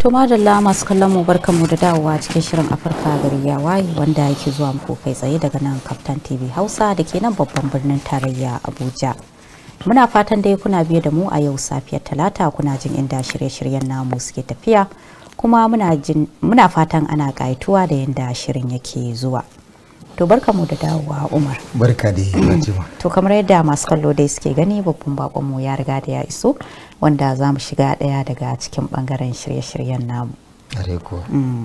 To madalla masu kallon mu barkanmu da dawowa cikin shirin Afirka gari ya waye wanda yake zuwa muku kai tsaye daga nan Kaftan TV Hausa da ke nan babban birnin tarayya Abuja. Muna fatan dai kuna biye da mu a yau safiyar Talata kuna jin inda shirye-shiryen namu suke tafiya kuma muna jin muna fatan ana ƙayatuwa da yadda shirin yake zuwa. To barkanmu da dawowa Umar. barka da Fatima. To kamar yadda masu kallo dai suke gani babban bakonmu ya riga da ya iso wanda za mu shiga ɗaya daga cikin ɓangaren shirye-shiryen namu. Are kuwa.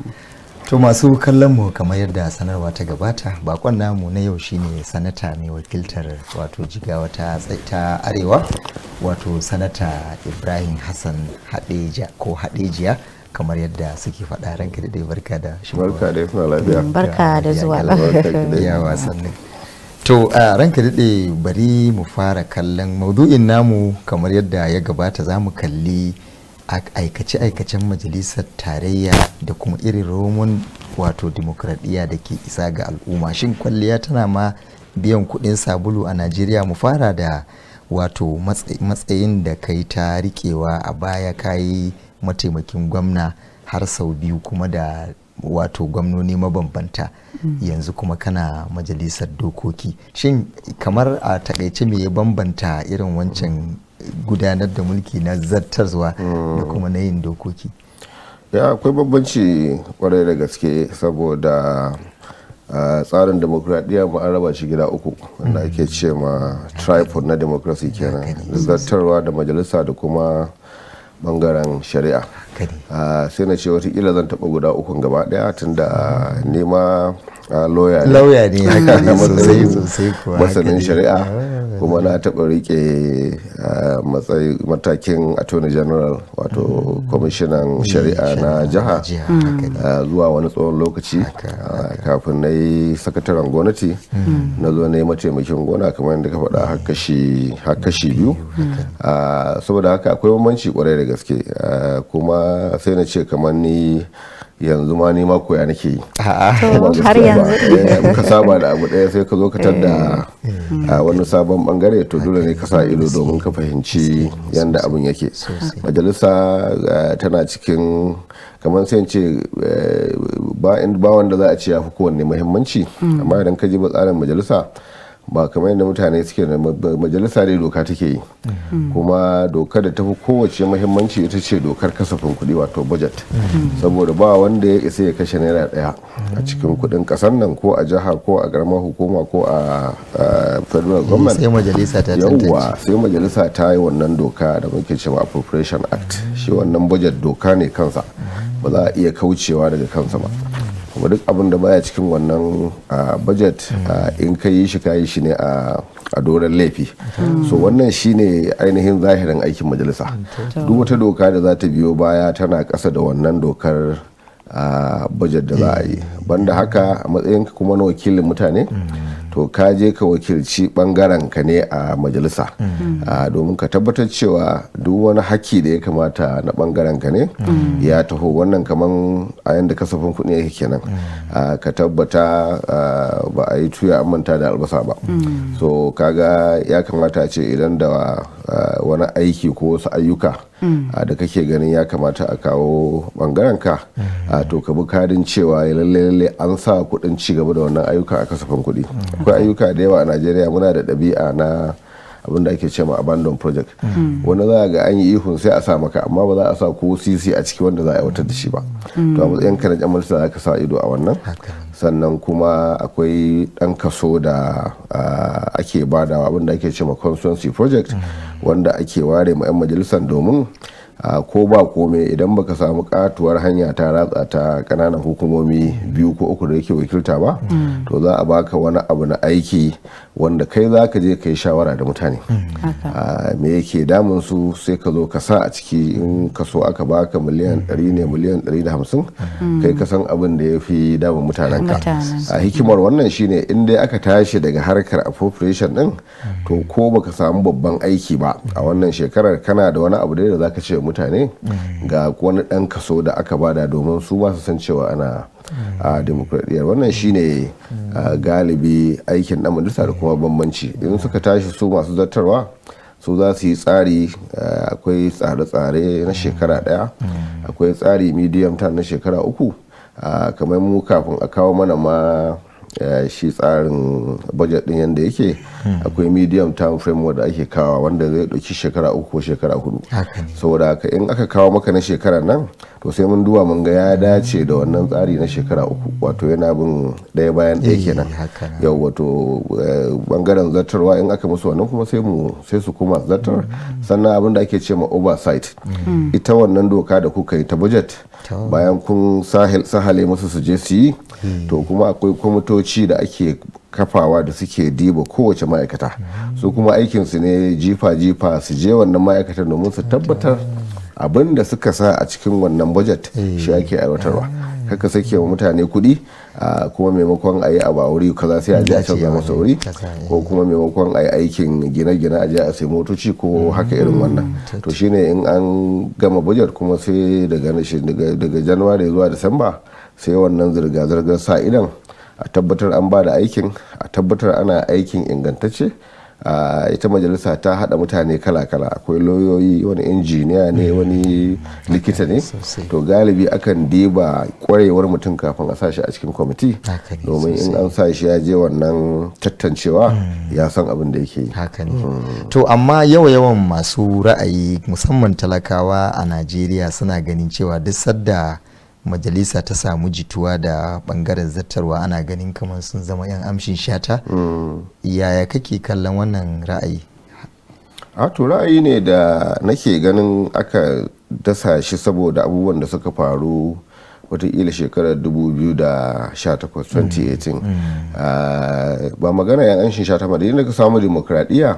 To masu kallon mu kamar yadda sanarwa ta gabata bakon namu na yau shine sanata mai wakiltar wato jigawa ta tsai- ta arewa wato sanata Ibrahim Hassan Hadeja ko Hadejiya kamar yadda suke faɗa ranka da dai barka da shigowa. barka da kuna lafiya Barka da zuwa. ya wasannin to a ranka daɗe bari mu fara kallon maudu'in namu kamar yadda ya gabata za mu kalli a- aikace-aikacen majalisar tarayya da kuma irin romon wato dimokuraɗiyya da ke isa ga al'umma shin kwalliya tana ma biyan kuɗin sabulu a najeriya mu fara da wato matsa- matsayin da kai ta riƙewa a baya kayi mataimakin gwamna har sau biyu kuma da wato gwamnoni mabambanta yanzu kuma kana majalisar dokoki shin kamar a takaice me ya bambanta irin wancan gudanar da mulki na zartarwa da kuma na yin dokoki ya akwai bambanci kwarai da gaske saboda a tsarin demokradiyya mu an raba shi gida uku wanda ake ce ma tripod na democracy kenan zartarwa da majalisa da kuma bangaren shari'a Haka ne. Ah, sai na ce watakila zan taɓa guda ukun gaba ɗaya tunda nema lauya ne lauya ne haka ne Na sosai matsayin sosai kuwa haka masanin ne. shari'a Ah, kuma na taɓa rike ah, matsayi matakin attorney general wato kwamishinan shari'a na jiha jiha haka ne ah, zuwa wani tsawon lokaci ah, kafin na yi sakataren gwamnati na zo na yi mataimakin gona kamar yadda ka faɗa har kashi- har kashi biyu Ah, saboda haka akwai bambanci kwarai da gaske Ah, kuma sai na ce kamar ni yanzu ma ni ma koya nake yi A'a. To Ba har gaskiya yanzu ba. Eh, in ka saba da abu ɗaya sai ka zo ka tadda a wani sabon bangare to dole ne ka sa ido domin ka fahimci yadda abin yake majalisa eh, tana cikin kamar sai in ce eh, ba in- ba wanda za a ce ya fi kowanne muhimmanci amma idan ka ji ba tsarin majalisa ba kamar yadda mutane suke da ma- majalisa dai doka take yi kuma doka da tafi kowace muhimmanci ita ce dokar kasafin kuɗi wato budget saboda ba wanda ya isa ya kashe naira ɗaya a cikin kuɗin ƙasar nan ko a jiha ko a ƙaramar hukuma ko a a federal government sai majalisa ta tantance yawwa sai majalisa ta yi wannan doka da muke cewa appropriation act shi wannan budget doka ne kansa ba za a iya kaucewa daga kansa ba kuma duk abin da baya cikin wannan ah, budget ah, in ka yi shi ka yi shi ne a a doron laifi so wannan shine ainihin zahirin aikin majalisa duk wata doka da za ta biyo baya tana ƙasa da wannan dokar a budget da za a yi banda haka a matsayin kuma na wakilin mutane to ka je ka wakilci bangaren ka ne a majalisa a domin ka tabbatar cewa duk wani haki da ya kamata na bangaren ka ne ya taho wannan kaman a yanda kasafin kuɗi yake kenan a, ka tabbata a, ba a yi tuya an manta da albasa ba so kaga ya kamata a ce idan da a, wani aiki ko wasu ayyuka a, da kake ganin ya kamata a kawo bangaren ka a, to ka bi kadin cewa ya lalle lalle an sa kuɗin ci gaba da wannan ayyuka a kasafin kuɗi akwai ayyuka da yawa a najeriya muna da ɗabi'a na abinda ake ce ma abandon project wani za a ga an yi ihun sai a sa maka amma ba za a sa ko sisi a ciki wanda za a aiwatar da shi ba to a matsayin ka na jan majalisa za ka sa ido a wannan sannan kuma akwai ɗan kaso da ah, ake badawa abinda ake ce ma constituency project wanda ake ware ma 'yan majalisar domin a ko ba kome idan baka samu katuwar hanya ta ratsa ta kananan hukumomi biyu ko uku da yake wakilta ba to za a baka wani abu na aiki wanda kai za ka je ka yi shawara da mutane a me yake damun su sai ka zo ka sa a ciki in ka so aka baka miliyan 100 ne miliyan 150 kai ka san abin da ya fi damun mutanen ka Mutanen. a hikimar wannan shine in dai aka tashi daga harkar appropriation din to ko baka samu babban aiki ba a wannan shekarar kana da wani abu dai da zaka ce wa mutane ga wani dan kaso da aka bada domin su ma su san cewa ana a demokradiyyar wannan shine a, galibi aikin dan majalisa da kuma bambanci in suka tashi su masu zartarwa su za su yi tsari akwai tsare-tsare na shekara daya akwai tsari medium term na shekara uku kamar mu kafin a kawo mana ma shi tsarin budget din yadda yake akwai medium term framework da ake kawo wanda zai dauki shekara uku ko shekara hudu saboda haka in aka kawo maka na shekara nan to sai mun duba mun ga ya dace da wannan tsari na shekara uku wato yana bin daya bayan daya kenan yau wato bangaren zartarwa in aka musu wannan kuma sai mu sai su kuma zartar sannan abin da ake ce ma oversight ita wannan doka da kuka yi ta budget bayan kun sahale musu su je su yi to kuma akwai kwamitoci da ake kafawa da suke diba kowace ma'aikata su kuma aikinsu ne jifa-jifa su je wannan ma'aikatan domin su tabbatar abin da suka sa a cikin wannan budget shi ake aiwatarwa haka sake wa mutane kuɗi kuma maimakon a yi a ba wuri kaza sai a je a canza masa wuri ko kuma maimakon a yi aikin gine-gine a je a sai motoci ko haka irin wannan to shine in an gama budget kuma sai daga january zuwa disamba sai wannan zirga-zirgar sa idan a tabbatar an ba da aikin a tabbatar ana aikin ingantacce ita majalisa ta hada mutane kala-kala akwai lauyoyi wani injiniya ne wani likita ne to galibi akan diba kwarewar mutum kafin a sashi a cikin kwamiti domin in an sa shi ya je wannan tattancewa ya san abin da yake to amma yawa-yawan masu ra'ayi musamman talakawa a najeriya suna ganin cewa duk sadda majalisa ta samu jituwa da bangaren zattarwa ana ganin kamar sun zama 'yan amshin shata yaya kake kallon wannan ra'ayi a to ra'ayi ne da nake ganin aka dasa shi saboda abubuwan da suka faru watakila shekarar 2018-2018 ba magana 'yan amshin shata ba da yin ka samu demokradiyya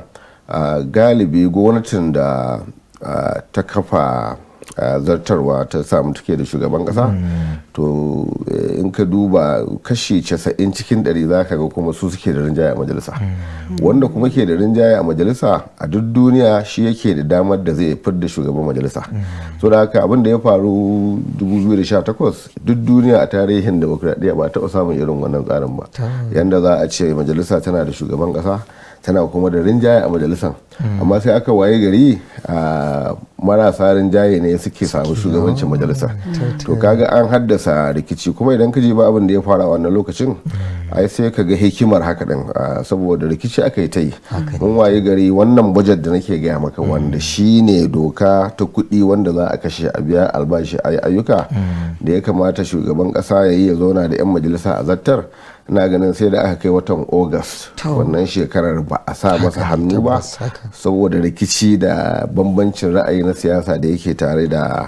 galibi gwamnatin da ta kafa Uh, zartarwa ta samu take da shugaban kasa mm. to uh, in ka duba kashi 90 cikin 100 za ka ga kuma su suke da rinjaye a majalisa mm. wanda kuma ke da rinjaye a majalisa a duk duniya shi yake da damar da zai fidda shugaban majalisa mm. so da haka abin da ya faru 2018 duk duniya a tarihin demokradiyya ba taɓa samun irin wannan tsarin ba yanda za a ce majalisa tana da shugaban kasa tana kuma da rinjaye a majalisan amma sai aka waye gari a marasa rinjaye ne suke samu shugabancin majalisar to kaga an haddasa rikici kuma idan ka je ba abin da ya fara wannan lokacin ai sai ka ga hikimar haka din saboda rikici aka yi ta yi mun waye gari wannan bajet da nake gaya maka wanda shine doka ta kuɗi wanda za a kashe a biya albashi a ayyuka da ya kamata shugaban ƙasa ya yi ya zauna da 'yan majalisa a zattar ina ganin sai da aka kai watan august wannan shekarar ba a sa masa hannu ba saboda rikici da bambancin ra'ayi na siyasa da yake tare da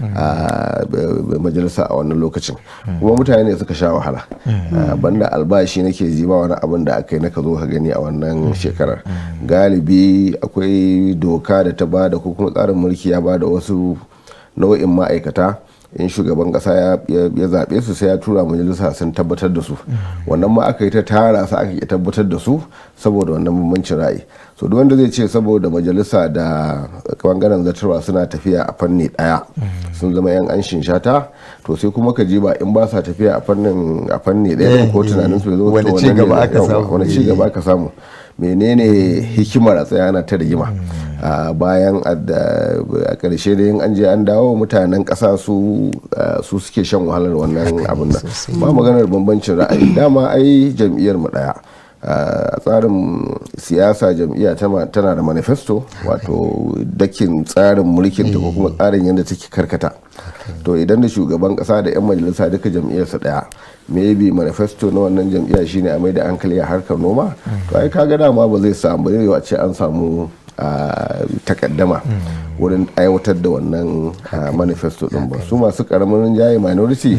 majalisa a wannan lokacin kuma mutane ne suka sha wahala banda albashi nake ji ba wani abin da aka yi naka zo ka gani a wannan shekarar galibi akwai doka da ta bada ko kuma tsarin mulki ya bada wasu nau'in ma'aikata in shugaban kasa ya zaɓe su sai ya tura majalisa sun tabbatar da su wannan ma aka yi ta tara su aka yi tabbatar da su saboda wannan bambancin ra'ayi so duk wanda zai ce saboda majalisa da bangaren zartarwa suna tafiya a fanni daya sun zama yan anshin shata to sai kuma ka ji ba in ba sa tafiya a fannin a fanni daya ko tunanin su zo wani ci gaba aka samu wani ci gaba aka samu menene hikimar a tsayana ta rigima bayan a ƙarshe da yin an je an dawo mutanen ƙasa su suke shan wahalar wannan abin nan ba maganar bambancin ra'ayi dama ai jam'iyyar mu daya a tsarin siyasa jam'iyya tana da manifesto wato dakin tsarin mulkin ta ko kuma tsarin yadda take karkata to idan da shugaban kasa da 'yan majalisa duka jam'iyyarsa daya maybe manifesto na wannan jam'iyya shine a mai da hankali a harkar noma to ai kaga dama ba zai samu ba ce an samu takaddama wurin aiwatar da wannan manifesto din ba su masu karamin rinjaye minority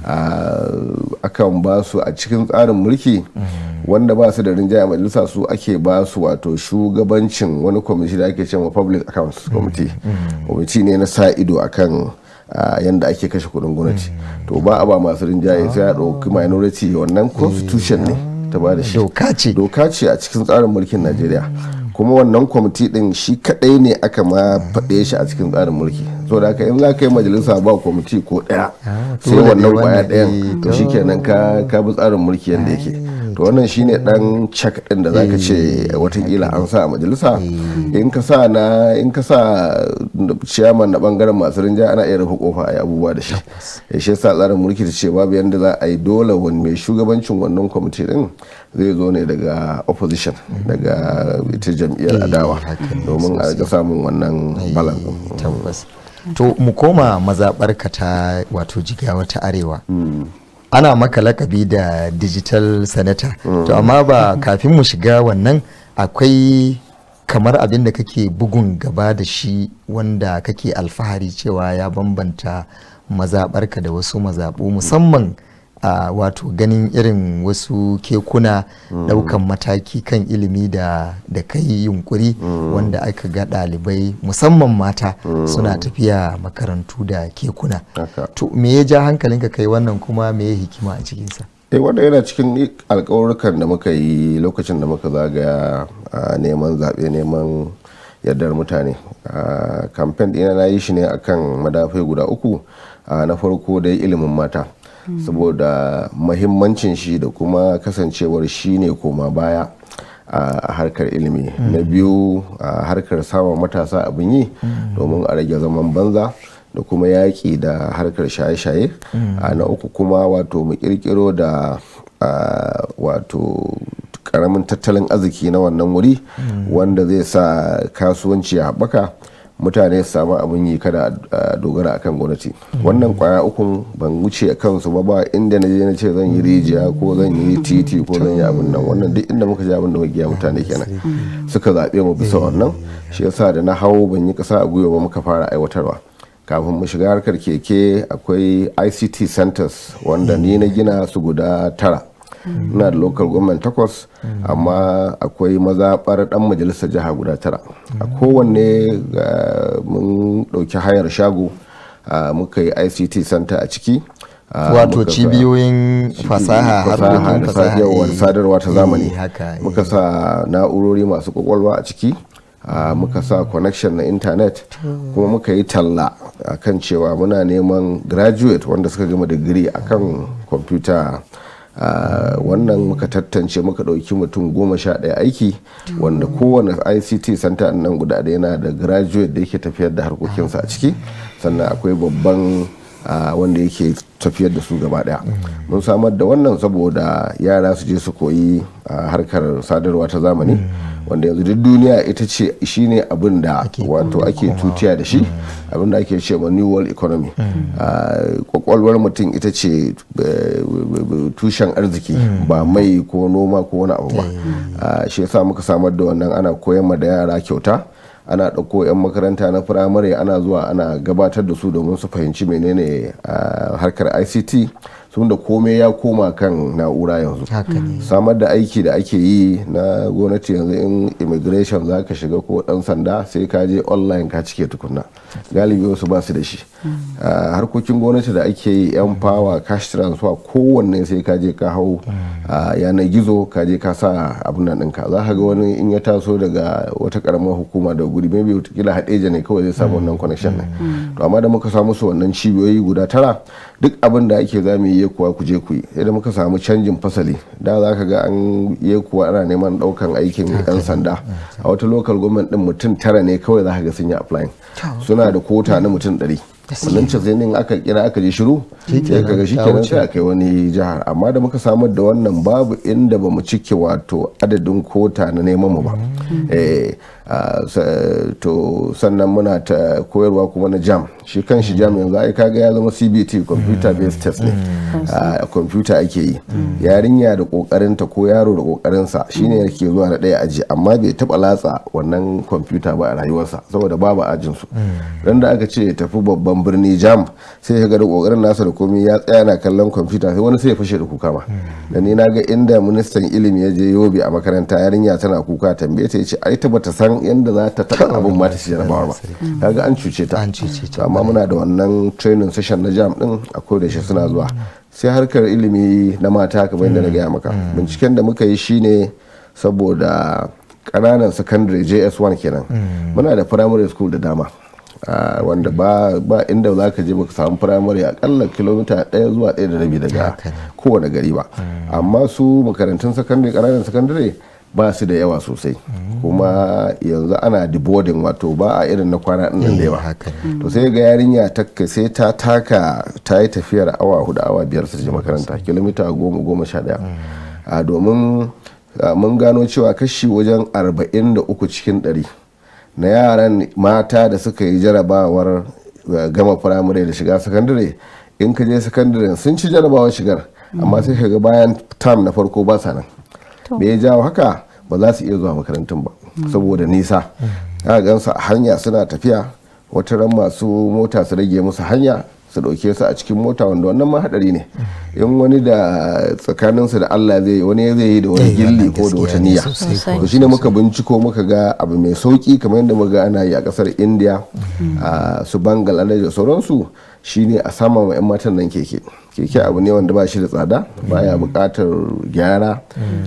akan ba su a cikin tsarin mulki wanda ba su da rinjaye majalisa su ake ba su wato shugabancin wani kwamiti da ake cewa public accounts committee kwamiti ne na sa ido akan yadda ake kashe kudin gwamnati to ba a ba masu rinjaye sai a ɗauki minority wannan constitution ne ta ba da shi doka ce a cikin tsarin mulkin najeriya kuma wannan kwamiti din shi kadai ne aka ma faɗe shi a cikin tsarin mulki so da haka in za ka yi majalisa ba kwamiti ko ɗaya sai wannan kwaya ɗayan to shi kenan ka bi tsarin mulki yadda yake to wannan shine dan check din da zaka ce watakila an sa a majalisa in ka sa na in ka sa chairman na bangaren masu rinja ana iya rufe kofa a yi abubuwa da shi ya shi yasa tsarin mulki ta ce babu yanda za a yi dole wani mai shugabancin wannan kwamiti din zai zo ne daga opposition daga ita jam'iyyar adawa domin a ga samun wannan balance tabbas to mu koma mazaɓarka ta wato jigawa ta arewa ana maka lakabi da digital senator to amma ba kafin mu shiga wannan akwai kamar abin da kake bugun gaba da shi wanda kake alfahari cewa ya bambanta mazaɓarka da wasu mazaɓu musamman a wato ganin irin wasu kekuna daukan mataki kan ilimi da da kai yunkuri wanda aka ga ɗalibai musamman mata suna tafiya makarantu da kekuna Haka. to me ya ja hankalinka kai wannan kuma me ya hikima a cikinsa eh wanda yana cikin alkawarukan da muka yi lokacin da muka zagaya a neman zaɓe neman yardar mutane a kamfen ɗina na yi shi ne akan madafai guda uku a na farko dai ilimin mata saboda mahimmancin shi da kuma kasancewar shi ne koma baya a harkar ilimi na biyu a harkar samun matasa abin yi domin a rage zaman banza da kuma yaƙi da harkar shaye-shaye a na uku kuma wato mu kirkiro da a, wato karamin tattalin arziki na wannan wuri wanda zai sa kasuwanci ya haɓaka mutane su samu abin yi kada a dogara akan gwamnati wannan kwaya ukun ban wuce a kansu ba ba inda na je na ce zan yi rijiya ko zan yi titi ko zan yi abin nan wannan duk inda muka je abin da muka giya mutane kenan suka zaɓe mu bisa wannan shi yasa da na hau ban yi ƙasa a gwiwa ba muka fara aiwatarwa kafin mu shiga harkar keke akwai ict centers wanda ni na gina su guda tara ina da local government takwas amma akwai mazaɓar ɗan majalisar jiha guda tara a kowanne ga- mun ɗauki hayar shago a, muka yi ict center a ciki a, wato muka sa- cibiyoyin fasaha harkokin da fasaha sadarwa eh, sadarwa ta eh, zamani haka eh. muka sa na'urori masu kwakwalwa a ciki a, muka sa connection na intanet kuma muka yi talla a kan cewa muna neman graduate wanda suka gama digiri a kan kwamfuta a, wannan muka tattance muka ɗauki mutum goma sha ɗaya aiki wanda kowane ict center nan guda ɗaya yana da graduate da yake tafiyar da harkokinsa a ciki sannan akwai babban a wanda yake tafiyar da su gaba daya mun samar da wannan saboda yara su je su koyi a harkar sadarwa ta zamani wanda yanzu duk duniya ita ce shine abin da wato ake tutiya da shi abin da ake ce ma new world economy a, kwakwalwar mutum ita ce eh, tushen arziki ba mai ko noma ko wani abu ba A, shi yasa muka samar da wannan ana koyar ma da yara kyauta ana ɗauko 'yan makaranta na firamare ana zuwa ana gabatar da su domin su fahimci menene a harkar ict sun da komai ya koma kan na'ura yanzu haka ne samar da aiki da ake yi na gwamnati yanzu in immigration za ka shiga ko dan sanda sai ka je online ka cike tukunna galibi wasu ba su da shi a harkokin gwamnati da ake yi yan power cash transfer kowanne sai ka je ka hau a yanar gizo ka je ka sa abin nan ɗinka za ka ga wani in ya taso daga wata karamar hukuma da guri maybe watakila haɗeja ne kawai zai samu wannan connection ne to amma da muka samu su wannan cibiyoyi guda tara duk abin da ake za mu yi kuwa ku je ku yi idan muka samu canjin fasali da za ka ga an yi kuwa ana neman daukan aikin yan sanda a wata local government din mutum tara ne kawai za ka ga sun yi applying suna da kota na mutum ɗari wannan cazainin aka kira aka je shiru sai ka ga shikenan sai aka yi wani jihar amma da muka samar da wannan babu inda ba mu cike wato adadin kota na neman mu ba Eh, ah, sa- to sannan muna ta koyarwa kuma na jam shi kan shi jam yanzu ai kaga ya zama cbt computer based test ne a computer ake yi yarinya da kokarinta ko yaro da kokarinsa shine yake zuwa na ɗaya aji amma bai taba latsa wannan computer ba a rayuwarsa saboda babu ajin su ran da aka ce ya tafi babban birni jam sai ya ga da kokarin nasa da komai ya tsaya na kallon computer sai wani sai ya fashe da kuka ma da ni na ga inda ministan ilimi ya je yobe a makaranta yarinya tana kuka tambaye ta yace ai ta bata san yanda za ta taba abun ma ta ci jarabawar ba kaga an cuce ta An cuce ta. To amma muna da wannan training session na jam din a da shi suna zuwa sai harkar ilimi na mata kamar yadda na gaya maka binciken da muka yi shine saboda ƙananan secondary js1 kenan muna da primary school da dama ah, wanda ba ba inda za ka je baka samu firamare akalla kilomita ɗaya zuwa ɗaya da rabi daga Haka ne. kowane gari ba amma su makarantun sakandare ƙananan sakandare ba su da yawa sosai kuma yanzu ana deboarding wato ba a irin na kwana ɗin nan da yawa haka to sai ga yarinya ta sai ta taka ta yi tafiyar awa hudu awa biyar su je makaranta kilomita goma goma sha daya a domin a, mun gano cewa kashi wajen arba'in da uku cikin ɗari na yaran mata da suka yi jarabawar uh, gama firamare da shiga sakandare in ka je sakandare sun ci jarabawar shigar amma sai ka ga bayan tam na farko ba sa nan me ya jawo haka ba za su iya zuwa makarantun ba saboda nisa aka gansu a hanya suna tafiya wata ran masu mota su rage musu hanya su ɗauke su a cikin mota wanda wannan ma hadari ne in wani da tsakaninsu da Allah zai yi wani zai yi da wani Eh, gilli wannan ko da wata gaskiya ne niyya sosai Sosai. to shine muka binciko muka ga abu mai sauki kamar yadda muka ga ana yi a kasar India a su Bangladesh da sauransu shine a sama ma 'yan matan nan keke keke abu ne wanda ba shi da tsada baya buƙatar gyara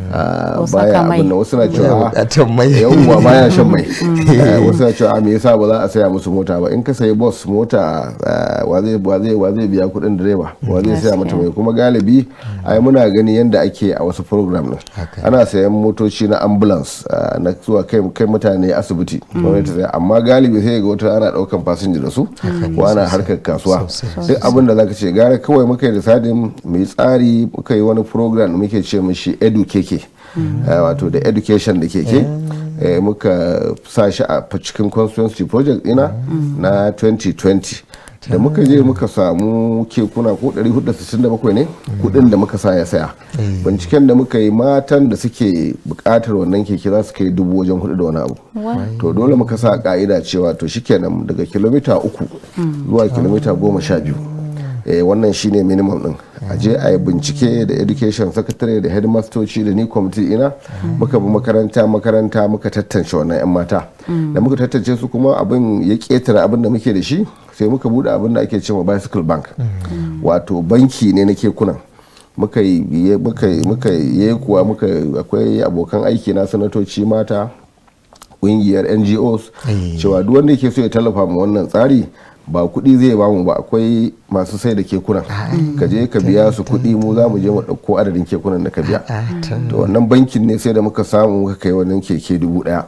a, Ko baya saka mai. abin da wasu na Baya cewa buƙatar mai. yawwa baya shan mai Eh, wasu na cewa "A, me yasa ba za a saya musu mota ba in ka sayi bus mota eh, wa zai wa zai wa zai biya kuɗin direba wa zai saya mata mai kuma galibi ai muna gani yadda ake a wasu program din Haka. ana sayan motoci na ambulance eh, na zuwa kai kai mutane asibiti gwamnati ta saya. amma galibi sai ga wata ana daukan fasinja da su ko ana harkar kasuwa Sosai. duk abin da zaka ce gara kawai muka yi da sadin mu yi tsari muka yi wani program da muke ce mishi edu keke Eh, wato da education da keke eh, muka sa shi a cikin constituency project ina na 2020 da muka je muka samu kekuna ko 467 ne kudin da muka sa ya saya binciken da muka yi matan da suke bukatar wannan keke za su kai dubu wajen hudu da wani abu to dole muka sa ka'ida cewa to shikenan daga kilomita uku zuwa kilomita goma sha biyu eh, wannan shine minimum din a je a yi bincike da education secretary da headmastoci da ni committee ina muka bi makaranta makaranta muka tattance wannan 'yan mata da muka tattance su kuma abin ya ketare abin da muke da shi sai muka bude abin da ake cewa bicycle bank wato banki ne na kekunan muka yi muka yi muka yi kuwa muka akwai abokan aiki na sanatoci mata kungiyar ngos cewa duk wanda yake so ya tallafa mu wannan tsari ba kuɗi zai ba mu ba akwai masu sai da kekunan ka je ka biya su kuɗi mu za mu je mu ɗauko adadin kekunan da ka biya to wannan bankin ne sai da muka samu muka kai wannan keke dubu ɗaya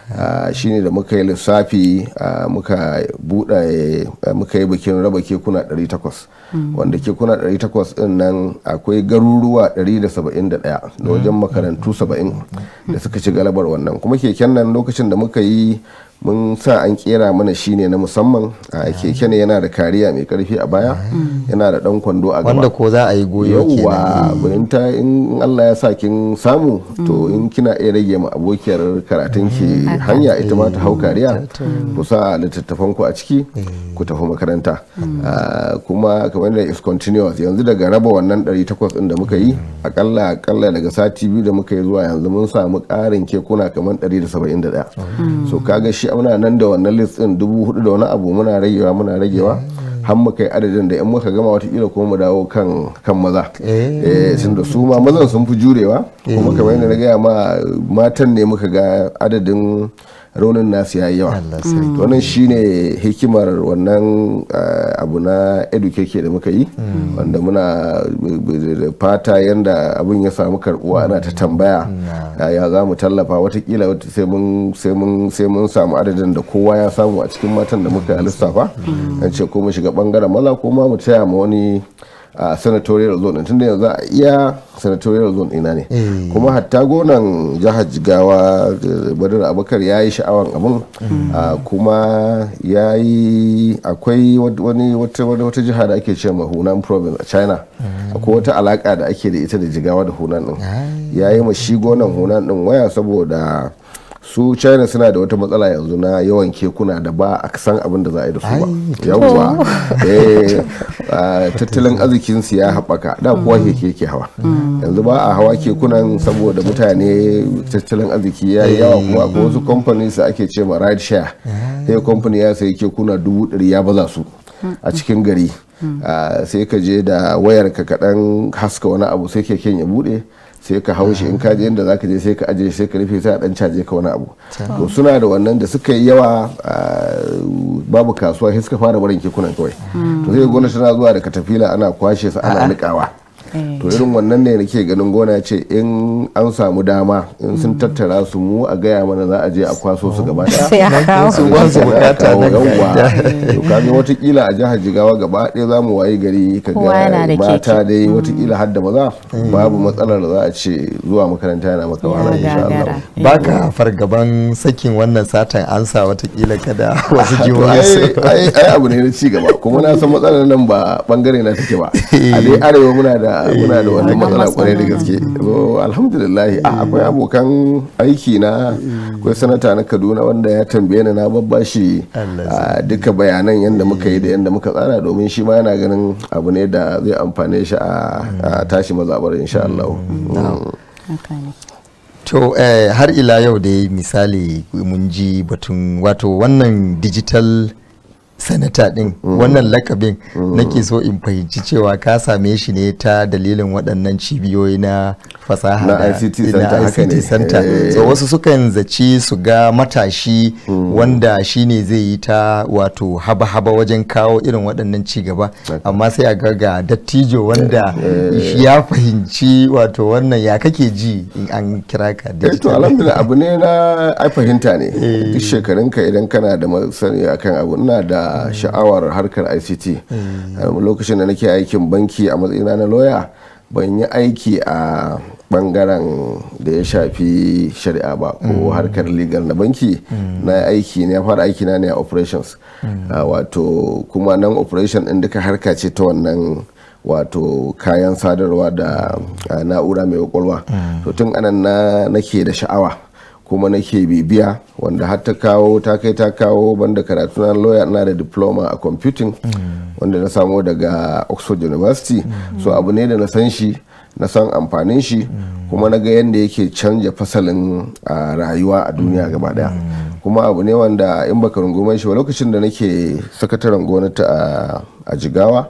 shine da muka yi lissafi muka buɗe muka yi bikin raba kekuna 800 wanda kekuna 800 din nan akwai garuruwa 171 da wajen makarantu 70 da suka ci galabar wannan kuma keken nan lokacin da muka yi mun sa an kera mana shine na musamman a keke ne yana da kariya mai karfi a baya yana da dan kwando a gaba wanda ko za a yi goyo yauwa bayan ta in Allah ya sa kin samu to in kina iya rage ma abokiyar karatun ki hanya ita ma ta hau kariya ku sa littattafan ku a ciki ku tafi makaranta kuma kamar da is continuous yanzu daga raba wannan 800 din da muka yi akalla akalla daga sati biyu da muka yi zuwa yanzu mun samu karin kekuna kamar 171 so kaga shi muna nan da wannan list din dubu hudu da wani abu muna ragewa muna ragewa har mu kai adadin da in muka gama watakila kuma mu dawo kan kan maza eh tun da su ma mazan sun fi jurewa kuma kamar yadda na gaya ma matan ne muka ga adadin raunin nasu ya yi yawa wannan shine hikimar wannan abu na educate da muka yi wanda muna fata yadda abin ya samu karbuwa ana ta tambaya ya za mu tallafa watakila sai mun samu adadin da kowa ya samu a cikin matan da muka lissafa an ce ko mu shiga bangaren maza ko ma mu taya ma wani a senatorial zone tunda yanzu a iya senatorial zone ina ne kuma hatta gonan jihar jigawa badar abakar ya yi sha'awan abin kuma ya yi akwai wani wata jiha da ake ce ma hunan province a china akwai wata alaka da ake da ita da jigawa da hunan din ya yi ma shi gonan hunan din waya saboda su china suna da wata matsala yanzu na yawan kekuna da ba a san abin da za a yi da su ba yawwa tattalin arzikinsu ya haɓaka da kuwa keke ke hawa yanzu ba a hawa kekunan saboda mutane tattalin arziki ya yi yawa kuma akwai wasu companies da ake ce ma ride share sai company ya sayi kekuna dubu ɗari ya baza su a cikin gari sai ka je da wayar ka kaɗan haska wani abu sai keken ya buɗe sai ka hau shi in ka je inda zaka je sai ka aje sai ka rufe sai a dan caje ka wani abu to suna da wannan da suka yi yawa babu kasuwa sai suka fara barin kekunan kawai to sai gwamnati tana zuwa da katafila ana kwashe su ana nikawa to irin wannan ne nake ganin gona ce in an samu dama in sun tattara su mu a gaya mana za a je a kwaso su gaba daya su ba su bukata na yawwa to kaga watakila a jihar jigawa gaba ɗaya za mu wayi gari ka ga mata dai watakila har da maza babu matsalar da za a ce zuwa makaranta yana maka wahala insha Allah baka fargaban sakin wannan satan ansa watakila kada wasu jihohi su ai abu ne na ci gaba kuma na san matsalar nan ba bangare na take ba a dai arewa muna da muna da wannan matsala kwarai da gaske so alhamdulillah akwai abokan aiki na akwai sanata na kaduna wanda ya tambaye ni na babbashi duka bayanan yadda muka yi da yadda muka tsara domin shi ma yana ganin abu ne da zai amfane shi a tashi mazabar insha Allah to har ila yau da misali mun ji batun wato wannan digital sanata din wannan lakabin nake so in fahimci cewa ka same shi ne ta dalilin waɗannan cibiyoyi na fasaha na ICT center so wasu sukan zaci su ga matashi wanda shine zai yi ta wato haba-haba wajen kawo irin waɗannan cigaba amma sai a ga ga dattijo wanda ya fahimci wato wannan ya kake ji in an kira ka to alhamdulillah abu ne na ai fahimta ne duk shekarunka idan kana da masani akan abu ina da sha'awar harkar ICT lokacin da nake aikin banki a matsayina na loya ban yi aiki a bangaren da ya shafi shari'a ba ko harkar legal na banki na aiki ne ya fara aiki na ne a operations wato kuma nan operation din duka harka ce ta wannan wato kayan sadarwa da na'ura mai kwakwalwa to tun anan na nake da sha'awa kuma nake bibiya wanda har ta kawo ta kai ta kawo banda karatu na lawyer na da diploma a computing wanda na samo daga oxford university so abu ne da na san shi na san amfanin shi kuma na ga yadda yake canja fasalin rayuwa a duniya gaba daya kuma abu ne wanda in baka runguman shi ba lokacin da nake sakataren gwamnati a jigawa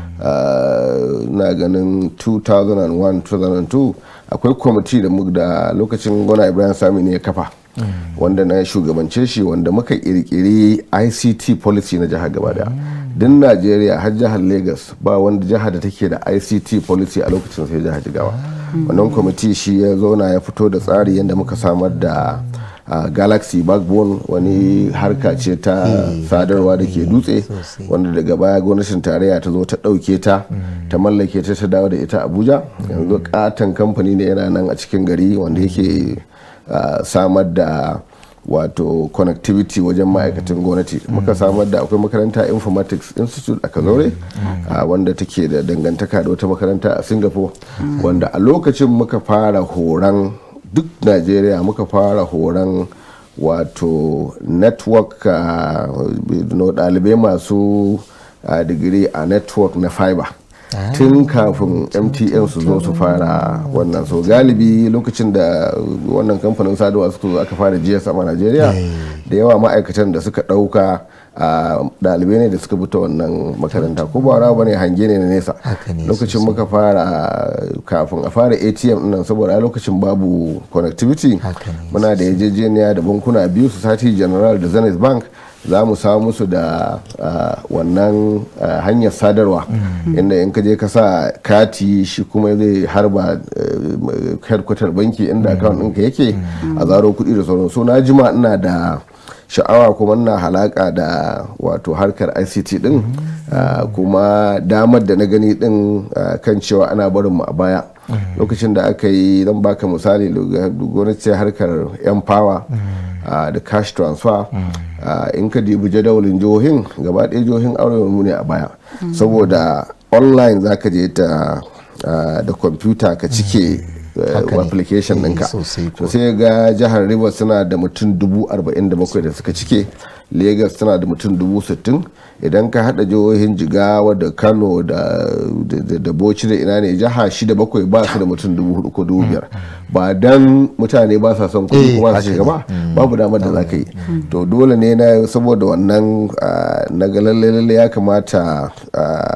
na ganin 2001-2002 akwai kwamiti da lokacin gwana ibrahim sami ne ya kafa wanda na shugabance shi wanda muka kirkiri ict policy na jihar gaba daya din najeriya har jihar lagos ba wanda jihar da take da ict policy a lokacin sai jihar jigawa wannan kwamiti shi ya zauna ya fito da tsari yadda muka samar da uh, galaxy backbone wani harka ce ta sadarwa da ke dutse wanda daga baya gwamnatin tarayya ta zo ta ɗauke ta ta mallake ta ta dawo da ita abuja yanzu katon kamfani ne yana nan a cikin gari wanda yake uh, samar da wato connectivity wajen ma'aikatan gwamnati muka samar da akwai makaranta informatics institute a kazaure wanda take da dangantaka da wata makaranta a singapore wanda a lokacin muka fara horon duk najeriya muka fara horon wato network ɗalibai masu digiri a network na fiber tun kafin mtn su zo su fara wannan so galibi lokacin da wannan kamfanin sadarwa suka zo aka fara gsm a najeriya da yawa ma'aikatan da suka ɗauka a ɗalibai ne da suka bi ta wannan makaranta ko ba rawa bane hange ne na nesa lokacin muka fara kafin a fara atm nan saboda a lokacin babu connectivity muna da yarjejeniya da bankuna biyu society general da zenith bank za mu samu musu da wannan hanyar sadarwa inda in ka je ka sa kati shi kuma zai harba headquarter banki inda account ɗinka yake a zaro kuɗi da sauran so na jima ina da sha'awa kuma na halaka da wato harkar ict din kuma damar da na gani din kan cewa ana barin mu a baya lokacin da aka yi zan baka misali gwamnati harkar yan power da cash transfer in ka dibi jadawalin jihohin gaba ɗaya jihohin arewa mu ne a baya saboda online za ka je ta da kwamfuta ka cike application ɗinka to sai ga jihar rivers suna da mutum dubu arba'in da bakwai da suka cike lagos tana da mutum dubu sittin idan ka hada jihohin jigawa da kano da bauchi da ina ne jiha shida bakwai ba su da mutum dubu hudu ko dubu biyar ba dan mutane ba sa son kuɗi kuma su shiga ba babu damar da za ka yi to dole ne na saboda wannan na ga lalle lalle ya kamata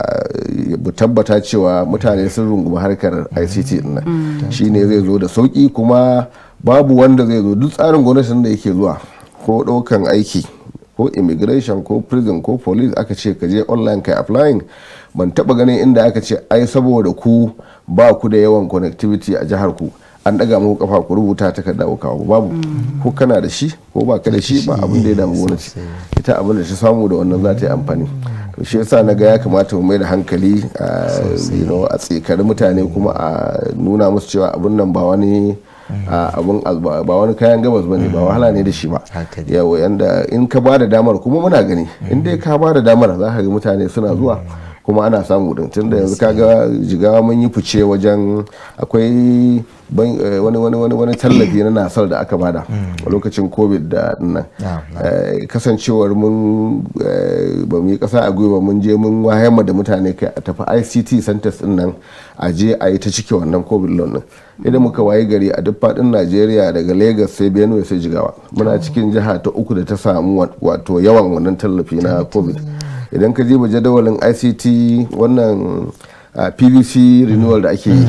mu tabbata cewa mutane sun rungumi harkar ict din nan shine zai zo da sauki kuma babu wanda zai zo duk tsarin gwamnatin da yake zuwa ko ɗaukan aiki ko immigration ko prison ko police aka ce ka je online kai applying ban taba ganin inda aka ce ai saboda ku ba ku da yawan connectivity a jihar ku an daga muku kafa ku rubuta takarda ku kawo babu ko kana da shi ko ba ka da shi ba abin da ya damu gwamnati ita abin da ta samu da wannan za ta yi amfani to shi yasa na ga ya kamata mu mai da hankali a tsikari mutane kuma a nuna musu cewa abin nan ba wani abun ba wani kayan gabas bane ba wahala ne da shi ba yawa yanda in ka ba da damar kuma muna gani in dai ka ba da damar za ka ga mutane suna zuwa kuma ana samu din tunda yanzu kaga jigawa mun yi fice wajen akwai wani wani wani wani tallafi na nasar da aka bada a lokacin covid da nan kasancewar mun ba mu yi kasa a gwiwa mun je mun wayar da mutane kai a tafi ict centers din nan a je a yi ta cike wannan covid loan din idan muka waye gari a duk faɗin najeriya daga lagos sai benue sai jigawa muna cikin jiha ta uku da ta samu wato yawan wannan tallafi na covid idan ka jiba jadawalin ict wannan pvc renewal da ake yi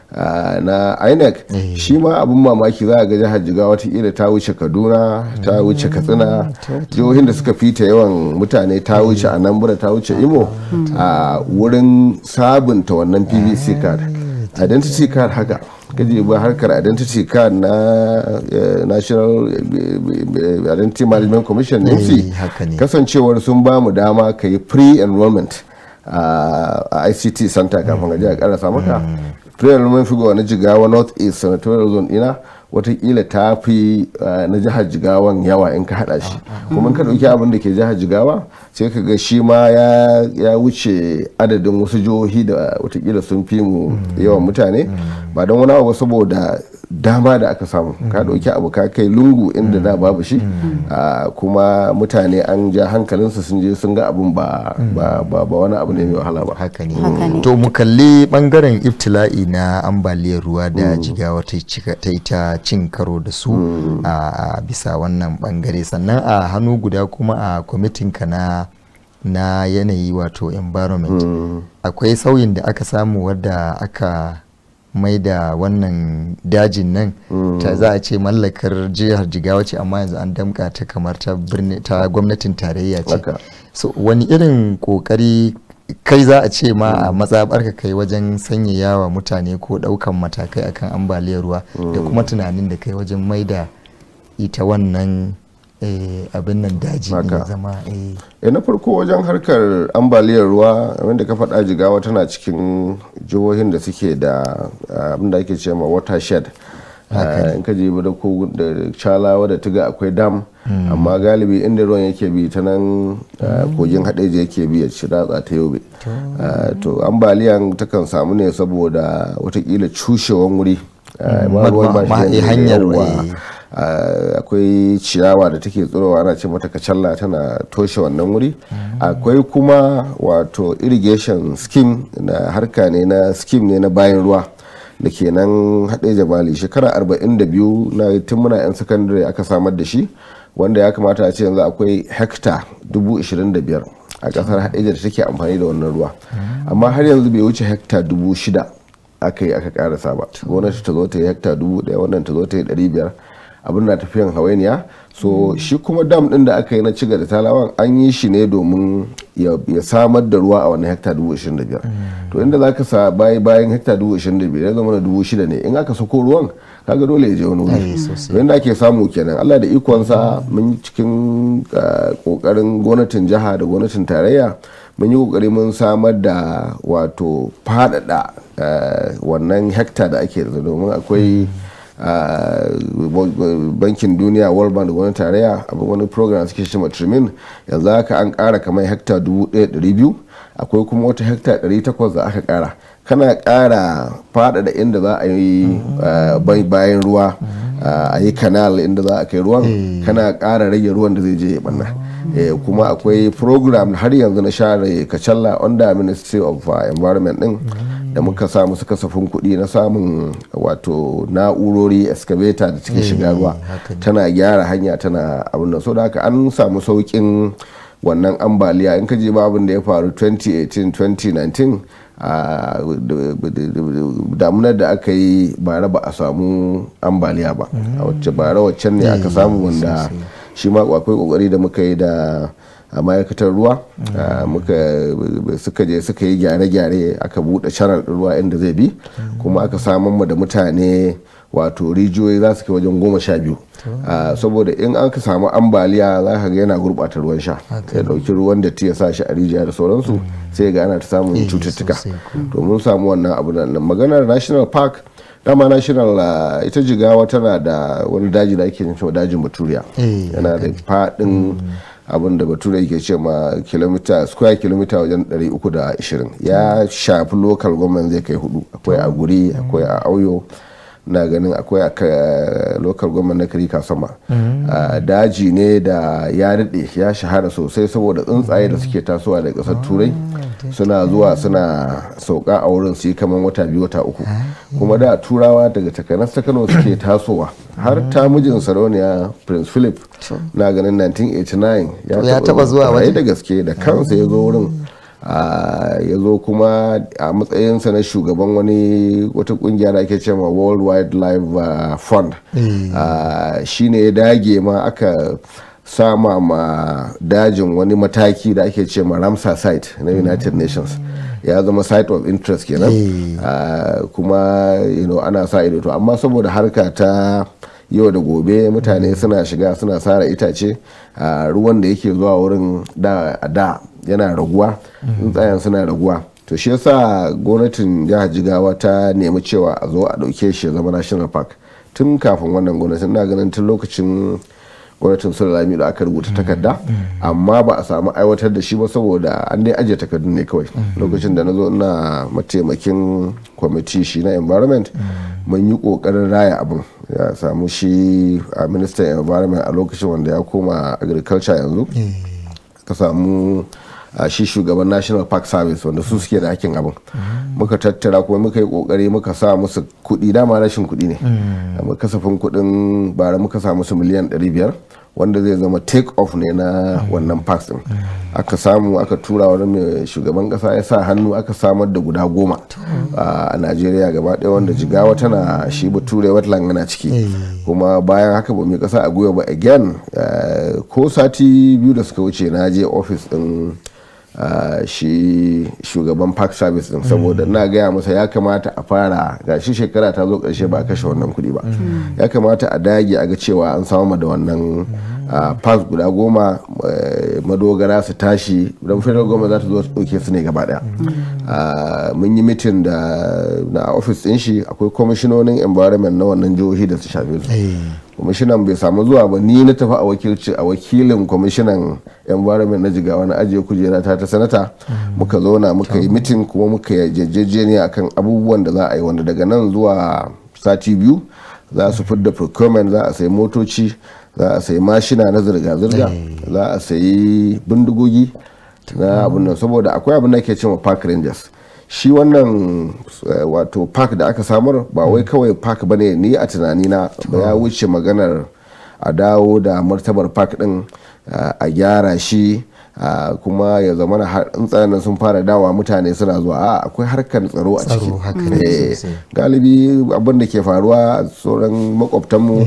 na inec shi ma abin mamaki za a ga jihar jigawa watakila ta wuce kaduna ta wuce katsina jihohin da suka fita yawan mutane ta wuce anambra ta wuce imo a wurin sabunta wannan pvc card identity card haka gaji ba harkar identity card na national identity management commission ne kasancewar sun ba mu dama ka yi pre-enrollment a ict center kafin gaji a karasa maka pre-enrollment figure na jigawa north east senatorial zone ina watakila ta fi na jihar jigawan yawa in ka hada shi kuma ka dauki abin da ke jihar jigawa sai ka ga shi ma ya wuce adadin wasu jihohi da watakila sun fi mu yawan mutane ba don wani abu saboda dama da aka samu ka dauki abu ka kai lungu inda da babu shi kuma mutane an ja hankalinsu sun je sun ga abun ba wani abu ne mai wahala ba haka ne to mu kalli bangaren ibtila'i na ambaliyar ruwa da jigawa ta yi ta cin karo da su a bisa wannan bangare sannan a hannu guda kuma a kwamitin ka na na yanayi wato environment akwai sauyin da aka samu wadda aka mai da wannan dajin nan ta za a ce mallakar jihar jigawa ce amma yanzu an damka ta kamar ta ta gwamnatin tarayya ce so wani irin kokari kai za a ce ma a matsabar ka kai wajen sanyaya wa mutane ko daukan matakai akan ambaliyar ruwa da kuma tunanin da kai wajen mai da ita wannan abin nan daji ne zama eh na farko wajen harkar ambaliyar ruwa wanda ka faɗa jigawa tana cikin jihohin da suke da abin da ake ce ma watershed in ka je da ko da calawa da tuga akwai dam amma galibi inda ruwan yake bi ta nan kogin haɗeji yake bi ya ci ratsa ta yobe to ambaliyan takan samu ne saboda watakila cushewan wuri hanyar akwai ciyawa da take tsirowa ana ce mata kacalla tana toshe wannan wuri akwai kuma wato irrigation scheme na harka ne na scheme ne na bayan ruwa da ke nan haɗe jabali shekara 42 na tun muna 'yan sakandare aka samar da shi wanda ya kamata a ce yanzu akwai hekta 25,000 a ƙasar haɗeja da take amfani da wannan ruwa amma har yanzu bai wuce hekta 6,000 aka yi aka ƙarasa ba gwamnati ta zo ta yi hekta 1,000 wannan ta zo ta yi 500 abin na tafiyan hawainiya so shi kuma dam din da aka yi na ciga da talawan an yi shi ne domin ya samar da ruwa a wannan hekta dubu ishirin da biyar to inda za ka sa bayi bayan hekta dubu ishirin da biyar ya zama na dubu shida ne in aka sako ruwan kaga dole ya je wani wuri to inda ake samu kenan allah da ikonsa mun cikin kokarin gwamnatin jiha da gwamnatin tarayya mun yi kokari mun samar da wato faɗaɗa wannan hekta da ake da domin akwai bankin duniya world bank da wani tarayya abin wani program suke shi matrimin yanzu haka an kara kamar hekta 1200 akwai kuma wata hekta 800 da aka kara kana kara faɗaɗa inda za a yi bayan ruwa a yi kanal inda za a kai ruwan kana kara rage ruwan da zai je ya banna kuma akwai program har yanzu na share kacalla under ministry of environment din da muka samu suka kasafin kuɗi na samun wato na'urori excavator da take shiga ruwa tana gyara hanya tana abin da so da haka an samu saukin wannan ambaliya in ka je ba abin da ya faru 2018 2019 a damunar da aka yi bara ba a samu ambaliya ba a wacce bara waccan ne aka samu wanda shi ma akwai kokari da muka yi da a ma'aikatar ruwa suka je suka yi gyare-gyare aka buɗe channel ɗin ruwa inda zai bi kuma aka samun mu da mutane wato rijiyoyi za su kai wajen goma sha biyu saboda in an ka samu ambaliya za ka ga yana gurɓata ruwan sha ya ɗauki ruwan da ya sa shi a rijiya da sauransu sai ga ana ta samun cututtuka to mun samu wannan abu nan maganar national park dama national ita jigawa tana da wani daji da ake cewa dajin baturiya yana da faɗin abin da bature yake ce ma kilomita square kilomita wajen 320 ya shafi local government zai kai hudu akwai a guri akwai a auyo na ganin akwai a local government na karika sama daji ne da ya daɗe ya shahara sosai saboda tsuntsaye da suke tasowa daga ƙasar turai suna zuwa suna sauka a wurin su yi kamar wata biyu wata uku kuma da turawa daga takanas ta kano suke tasowa har ta mijin sarauniya prince philip na ganin 1989 ya taba zuwa waje da gaske da kansa ya zo wurin ya zo kuma a matsayinsa na shugaban wani wata kungiya da ake cewa world wildlife fund shi ne ya dage ma aka sama ma dajin wani mataki da ake ce ma ramsar site na united nations ya zama site of interest kenan kuma ana sa ido to amma saboda harka ta yau da gobe mutane suna shiga suna sara itace ruwan da yake zuwa wurin da da yana raguwa tsayan suna raguwa to shi yasa gwamnatin jihar jigawa ta nemi cewa a zo a dauke shi ya zama national park tun kafin wannan gwamnatin na ganin tun lokacin gwamnatin sulami da aka rubuta takarda amma ba a samu aiwatar da shi ba saboda an dai ajiye takardun ne kawai lokacin da na zo ina mataimakin kwamiti shi na environment mun yi kokarin raya abin ya samu shi a ministan environment a lokacin wanda ya koma agriculture yanzu ka samu a shi shugaban national park service wanda su suke da hakin abin muka tattara kuma muka yi kokari muka sa musu kudi dama rashin kudi ne amma kasafin kudin bara muka sa musu miliyan 500 wanda zai zama take off ne na wannan parks din aka samu aka tura wani mai shugaban kasa ya sa hannu aka samar da guda goma a najeriya gaba ɗaya wanda jigawa tana shi bature wetland yana ciki kuma bayan haka ba mai kasa a gwiwa ba again ko sati biyu da suka wuce na je office din Uh, shi shugaban park service din saboda na gaya masa ya kamata a fara ga shi shekara ta zo karshe ba a kashe wannan kudi ba ya kamata a dage a ga cewa an samu da wannan uh, parks guda goma uh, madogara su tashi don federal goma za ta zo su ɗauke su ne gaba daya mun yi mitin da na office din shi akwai kwamishinonin environment na wannan jihohi da su shafe su kwamishinan bai samu zuwa ba ni na tafi a wakilci a wakilin kwamishinan environment na jigawa na ajiye kujera ta ta sanata muka zauna muka yi mitin kuma muka yi jejjejeniya akan abubuwan da za a yi wanda daga nan zuwa sati biyu za su fidda procurement za a sayi motoci za a sayi mashina na zirga-zirga za a sayi bindigogi na abin nan saboda akwai abin da ke cewa park rangers shi wannan wato park da aka samar ba wai kawai park bane ni a tunanina ba ya wuce maganar a dawo da martabar park din a gyara shi kuma ya zama na tsayanan sun fara dawa mutane suna zuwa a akwai harkar tsaro a ciki galibi abin da ke faruwa a sauran makwabtanmu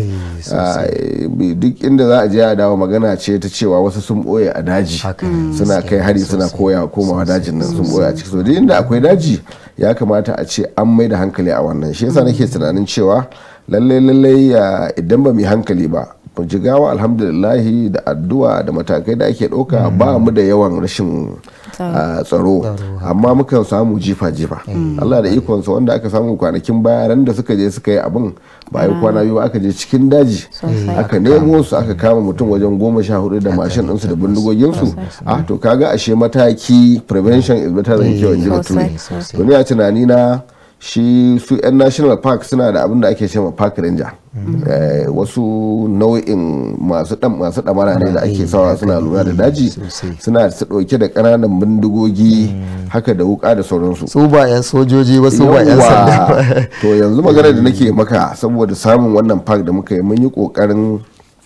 duk inda za a je a dawo magana ce ta cewa wasu sun boye a daji suna kai hari suna koya komawa dajin nan sun boye a ciki so duk inda akwai daji ya kamata a ce an mai da hankali a wannan shi yasa nake tunanin cewa lallai lallai idan ba mu yi hankali ba jigawa alhamdulillahi da addu'a da matakai da ake ɗauka ba mu da yawan rashin tsaro amma mukan samu jifa-jifa Allah da ikonsa wanda aka samu kwanakin baya ran da suka je suka yi abin ba yi kwana biyu aka je cikin daji aka nemo su aka kama mutum wajen goma sha hudu da mashin ɗinsu da bindigoginsu ah to kaga ashe mataki prevention is better than cure in ji bature to ni a tunani na shi su 'yan national park suna da abin da ake cewa park ranger wasu nau'in masu dan masu damara ne da ake sawa suna lura da daji suna su dauke da kananan bindigogi haka da wuka da sauransu su ba 'yan sojoji wasu ba 'yan sanda to yanzu magana da nake maka saboda samun wannan park da muka yi mun yi kokarin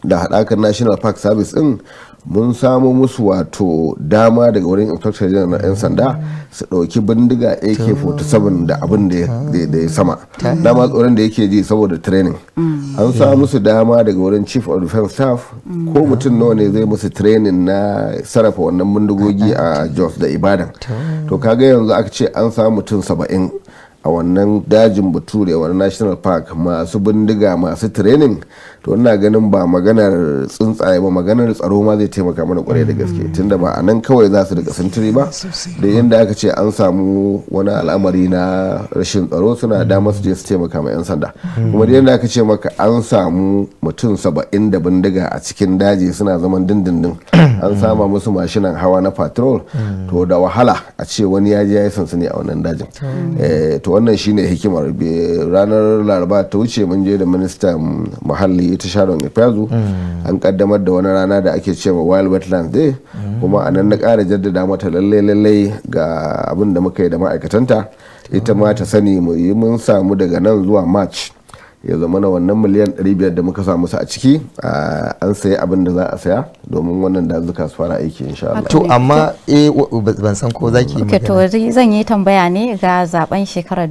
da haɗakar national park service din mun samu musu wato dama daga wurin inspector general na 'yan sanda su ɗauki bindiga ak-47 da abin da ya sama dama tsoron da yake ji saboda training an samu musu dama daga wurin chief of defense staff ko mutum nawa ne zai musu training na sarrafa wannan bindigogi a jos da ibadan to kaga yanzu aka ce an samu mutum saba'in a wannan dajin bature wani national park masu bindiga masu training to ina ganin ba maganar tsuntsaye ba maganar tsaro ma zai taimaka mana kwarai da gaske tunda ba a nan kawai za su rika sintiri ba da yadda aka ce an samu wani al'amari na rashin tsaro suna damar su je su taimaka ma 'yan sanda kuma da yadda aka ce maka an samu mutum saba'in da bindiga a cikin daji suna zaman dindindin an sama musu mashinan hawa na patrol to da wahala a ce wani ya je ya yi sansani a wannan dajin to wannan shine hikimar ranar laraba ta wuce mun je da ministan muhalli ta sharon ifazu an kaddamar da wani rana da ake cewa wild wetlands day kuma a nan na kara jaddada mata lalle lalle ga abin da muka yi da ma'aikatanta ita ma ta sani mu yi mun samu daga nan zuwa march ya zama na wannan miliyan 500 da muka samu su a ciki an sayi abin da za a saya domin wannan dazuka su fara aiki insha Allah. To amma eh ban san ko zaki magana. to zan yi tambaya ne ga zaben shekarar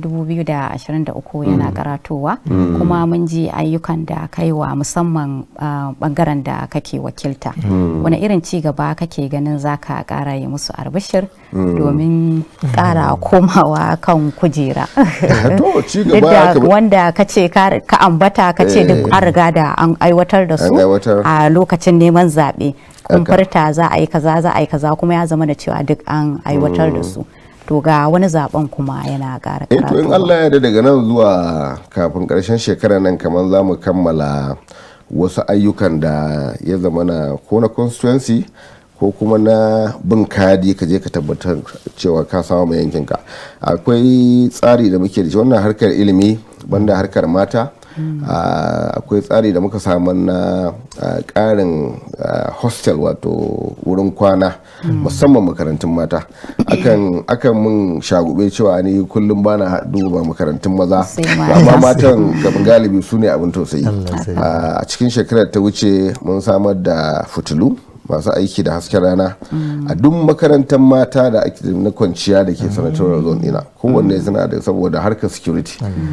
2023 yana karatowa kuma mun ji ayyukan da kai wa musamman bangaren da kake wakilta. Wani irin ci gaba kake ganin zaka kara yi musu arbishir domin kara komawa kan kujera. To ci gaba wanda kace ka ka ambata ka ce duk an riga da an aiwatar da su a lokacin neman zaɓe kun farta za a yi kaza za a yi kaza kuma ya zama da cewa duk an aiwatar da su to ga wani zaben kuma yana ƙara karatu to in Allah ya daga nan zuwa kafin ƙarshen shekara nan kamar za mu kammala wasu ayyukan da ya zama na ko na constituency ko kuma na bin kadi ka je ka tabbatar cewa ka samu mai yankinka akwai tsari da muke da shi wannan harkar ilimi banda harkar mata akwai tsari da muka samu na karin hostel wato wurin kwana musamman makarantun mata akan mun shagube cewa ni kullum bana duba makarantun maza amma matan gaban galibi su ne abin tausayi a cikin shekarar ta wuce mun samar da fitilu masu aiki da hasken rana a duk makarantar mata da ake na kwanciya da ke sanatar zone ina kowanne suna da saboda harkar security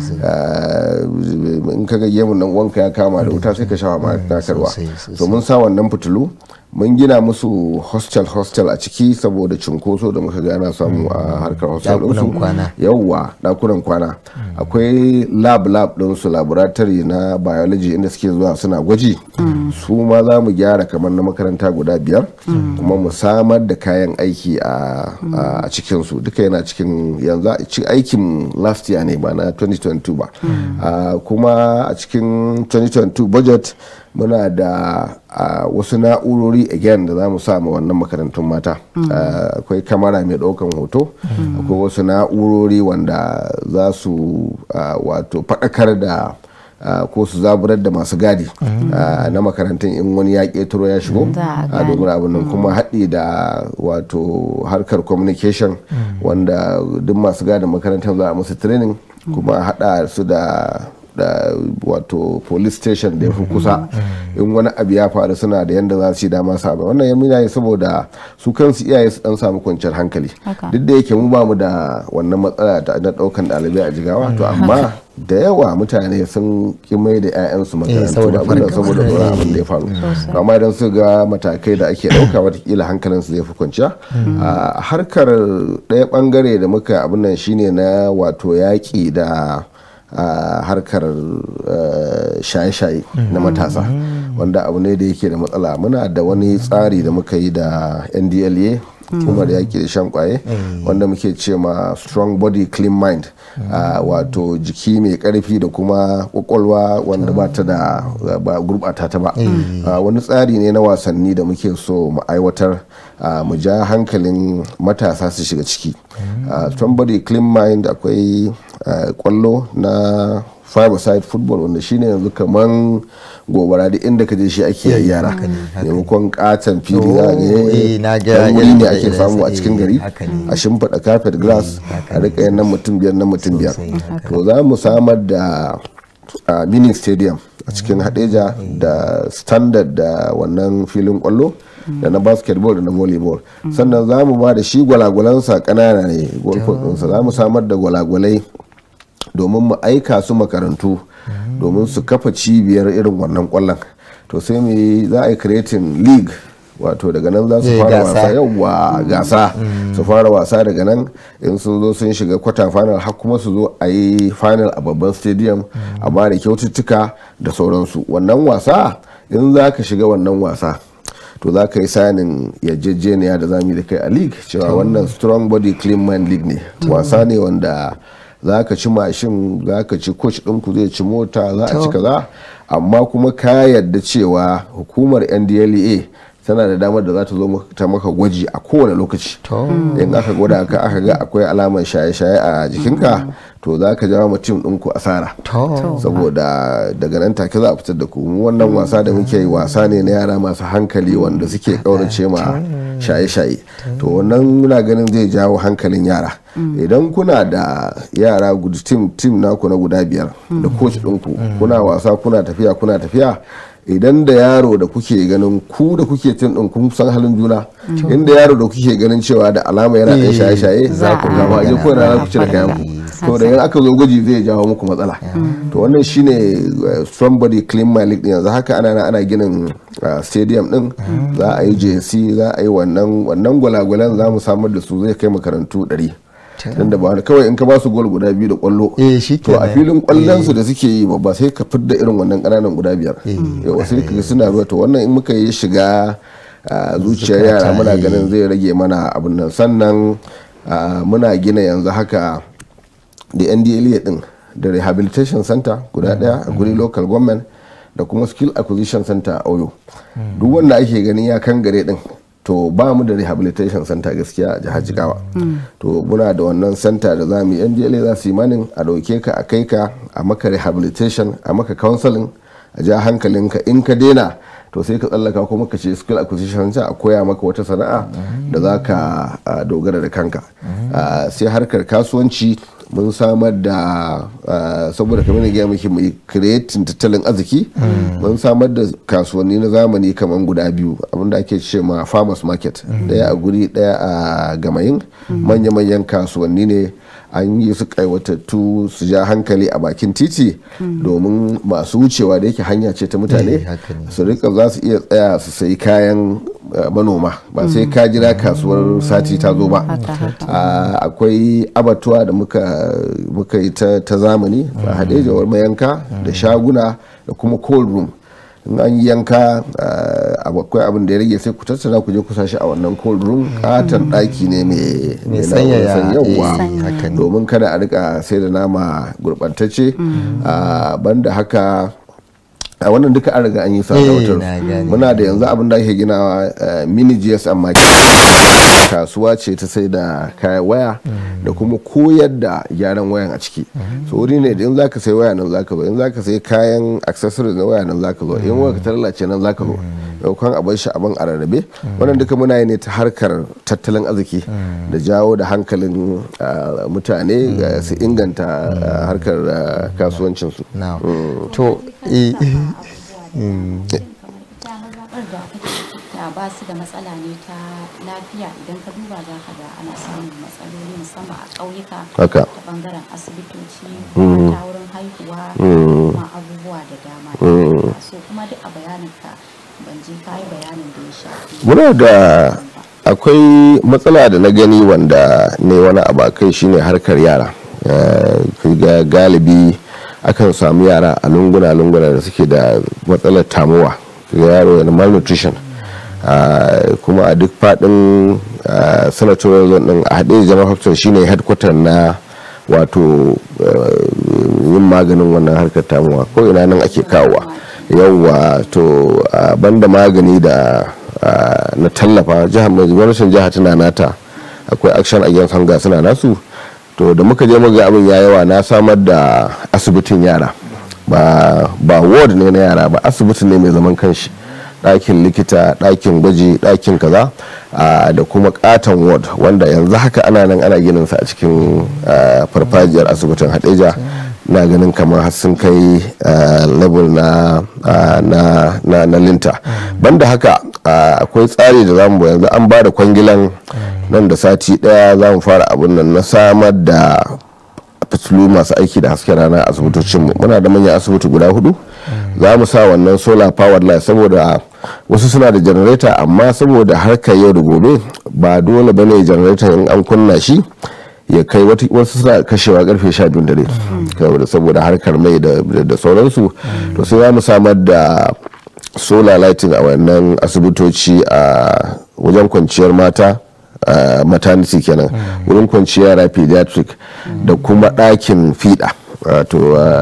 in ka ga yemun nan wanka ya kama da wuta sai ka shawa ma nakarwa so mun sa wannan fitilu mun gina musu hostel hostel a ciki saboda cunkoso da muka gana samu a harkar hostel ɗinsu yawwa ɗakunan kwana akwai lab lab ɗinsu laboratory na biology inda suke zuwa suna gwaji su ma za mu gyara kamar na makaranta guda biyar kuma mu samar da kayan aiki a cikinsu duka yana cikin yanzu aikin last year ne ba na 2022 ba kuma a cikin 2022 budget muna da uh, wasu na'urori again da za mu sa wannan makarantun mata akwai mm. uh, kamara mai daukan hoto akwai mm. wasu na'urori wanda za su uh, wato faɗakar da ko su zaburar da masu gadi na makarantun in wani ya ƙetaro ya shigo a domin abin nan kuma haɗi da wato harkar communication wanda duk masu gadin makarantar za a musu training kuma haɗa su da da wato police station da ya fi kusa in wani abu ya faru suna da yadda za su yi dama samu wannan ya mina saboda su kansu iyaye su dan samu kwanciyar hankali duk da yake mu ba mu da wannan matsala ta na daukan ɗalibai a jigawa to amma da yawa mutane sun ki mai da 'ya'yansu makarantu abinda saboda tsoron abin da ya faru amma idan su ga matakai da ake ɗauka watakila hankalinsu zai fi kwanciya a harkar ɗaya bangare da muka abin nan shine na wato yaƙi da a harkar shaye-shaye na matasa wanda abu ne da yake da matsala muna da wani tsari da muka yi da ndla kuma da yaki da shan kwaye wanda muke ce ma strong body clean mind wato jiki mai karfi da kuma kwakwalwa wanda ba ta da ba gurbata ta ba wani tsari ne na wasanni da muke so mu aiwatar mu ja hankalin matasa su shiga ciki strong body clean mind akwai kwallo na five side football wanda shine yanzu kaman gobara da inda ka je shi ake yi yara maimakon katon fili za ga wuri ne ake samu a cikin gari a shimfiɗa carpet grass a rika yin nan mutum biyar nan mutum biyar to za mu samar da a mini stadium a cikin hadeja da standard da wannan filin kwallo da na basketball da na volleyball sannan za mu ba da shi gwalagwalansa kanana ne golfinsa za mu samar da gwalagwalai domin mu aika su makarantu domin su kafa cibiyar irin wannan kwallon to sai mu yi za a yi creating league wato daga nan za su Eh, fara gasa. wasa yauwa gasa su fara wasa daga nan in sun zo sun shiga kwata final har kuma su zo a yi final a babban stadium a ba da kyaututtuka da sauransu wannan wasa in za ka shiga wannan wasa to za ka yi sanin yarjejeniya da zamu yi da kai a league cewa wannan strong body clean mind league ne wasa ne wanda za ka ci mashin za ka ci coach ɗinku zai ci mota za a ci kaza amma kuma ka yarda cewa hukumar ndlea tana da damar da za ta zo maka- ta maka gwaji a kowane lokaci To. in aka gwada ka aka ga akwai alamar shaye-shaye a jikinka to za ka jawo mutum ɗinku asara To. saboda daga nan take za a fitar da ku mu wannan wasa da muke yi wasa ne na yara masu hankali wanda suke kaurace ma shaye-shaye to wannan muna ganin zai jawo hankalin yara idan kuna da yara guda tim tim naku na guda biyar da coach ɗinku kuna wasa kuna tafiya kuna tafiya idan da yaro da kuke ganin ku da kuke tim ɗin kun san halin juna inda yaro da kuke ganin cewa da alama yana ɗan Eh, shaye-shaye za ku a- kama aje ko na ku cire kayan ku to da yan aka zo gwaji zai jawo muku matsala to wannan shine uh, strong body clean my league din yanzu haka ana nan ana ginin uh, stadium din za a yi JC za a yi wannan wannan gwalagwalan za mu samar da su zai kai makarantu 100 dan da ba wani kawai in ka ba su gol guda biyu da kwallo Eh, shi to a kenan. filin kwallon su da suke yi babba sai ka fidda irin wannan kananan guda biyar yawa sai ka ga suna ruwa to wannan in muka yi shiga uh, zuciyar yara Zukata, muna eh. ganin zai rage mana abin nan sannan uh, muna gina yanzu haka da ndla din da rehabilitation center guda daya a guri local government da kuma skill acquisition center a oyo duk wanda ake ganin ya kan gare din to ba mu da rehabilitation center gaskiya a jihar jigawa to muna da wannan center da za mu yi ndla za su yi manin a dauke ka a kai ka a maka rehabilitation a maka counseling a ja hankalinka in ka daina to sai ka tsallaka kuma ka ce skill acquisition center a koya maka wata sana'a da za ka ah, dogara da kanka Ah, sai harkar kasuwanci mun samar da ah, saboda kamar na gaya miki mai creating tattalin arziki mun samar da kasuwanni na zamani kamar guda biyu abinda ake ce ma farmers market daya a guri daya a gamayin manya-manyan kasuwanni ne an yi su kaiwatattu su ja hankali a bakin titi domin masu wucewa da yake hanya ce ta mutane Eh, haka ne. su rika za su iya tsaya su sayi kayan eh, manoma ba sai ka jira kasuwar sati ta zo ba Haka, haka. Ah, akwai abatuwa da muka muka yi ta, ta zamani a hadejawar mayanka da shaguna da kuma cold room in an yi yanka ah, akwai abin da ya rage sai ku tattara ku je ku sashi a wannan cold room katon daki ne mai Mai mai sanyaya, sanyawa eh, haka ne. domin kada a rika sai da nama gurɓantacce Ah, banda haka a wannan duka an riga an yi sa Eh, sautar na gane. muna da yanzu abin da ake ginawa eh, mini gsm market kasuwa ce ta sai da kayan waya da kuma koyar da gyaran wayan a ciki so wuri ne da in zaka sai waya nan zaka zo in zaka sai kayan accessories na waya nan zaka zo in waya ta lalace nan zaka zo daukan abin shi abin a rarrabe wannan duka muna yi ne ta harkar tattalin arziki da jawo da hankalin ah, mutane ga su inganta ah, harkar ah, kasuwancinsu Now, to eh, damar zaɓar da kake da ba su da matsala ne ta lafiya idan ka duba za ka ga ana samun matsaloli musamman a ƙauyuka haka ta bangaren asibitoci ta wurin haihuwa da kuma abubuwa da dama so kuma duk a bayaninka ban je ka yi bayanin da ya shafi muna da akwai matsala da na gani wanda ne wani abu a kai shine harkar yara Eh, ga galibi akan samu yara a lunguna-lunguna da suke da matsalar tamuwa ga yaro yana malnutrition Ah, kuma a duk fadin senatorial zone din a haɗe jama'a hospital shine headquarter na wato eh, yin maganin wannan harkar tamuwa ko ina nan ake kawowa yauwa to ah, banda magani da ah, na tallafa jihar mai gwamnatin jihar tana nata akwai action against hunger suna nasu to da muka je muga abin ya yawa na samar da asibitin yara ba ba ward ne na yara ba asibiti ne mai zaman kanshi ɗakin likita ɗakin gwaji ɗakin kaza ah, da kuma katon ward wanda yanzu haka ana nan ana ginin sa a cikin ah, farfajiyar asibitin hadeja na ganin kamar har sun kai level na na linta banda haka akwai tsari da zamu yanzu an ba da kwangilan nan da sati daya za mu fara abin nan na samar da fitilu masu aiki da hasken rana a asibitocinmu muna da manyan asibiti guda hudu za mu sa wannan solar powered light saboda wasu suna da janareta amma saboda harkar yau da gobe ba dole bane janareta in an kunna shi ya kai wasu suna kashewa karfe 12 dare saboda harkar mai da sauransu to sai za mu samar da solar lighting a wannan asibitoci a wajen kwanciyar mata Uh, maternity kenan wurin kwanciya yara pediatric da kuma ɗakin fiɗa wato